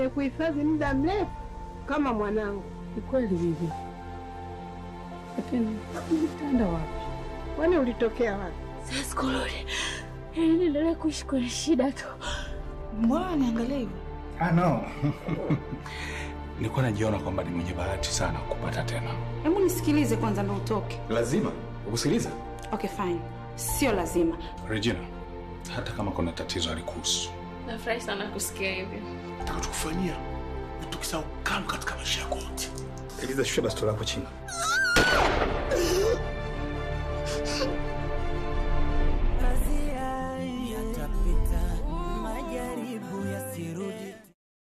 nimekuhifadhi muda mrefu kama mwanangu. Ni kweli bibi, lakini nitaenda wapi? Kwani ulitokea wapi? Sasa kurudi, niendelee kuishi kwenye shida tu. Mbona niangalia hivyo? Ah, no. Nilikuwa najiona kwamba ni mwenye bahati sana kupata tena. Hebu nisikilize kwanza ndo utoke. Lazima ukusikiliza Okay, fine. Sio lazima. Regina, hata kama kuna tatizo alikuhusu. Nafurahi sana kusikia hivyo. Nitakachokufanyia ni tukisahau kamwe katika maisha yako yote. Eliza, shusha bastola lako chini.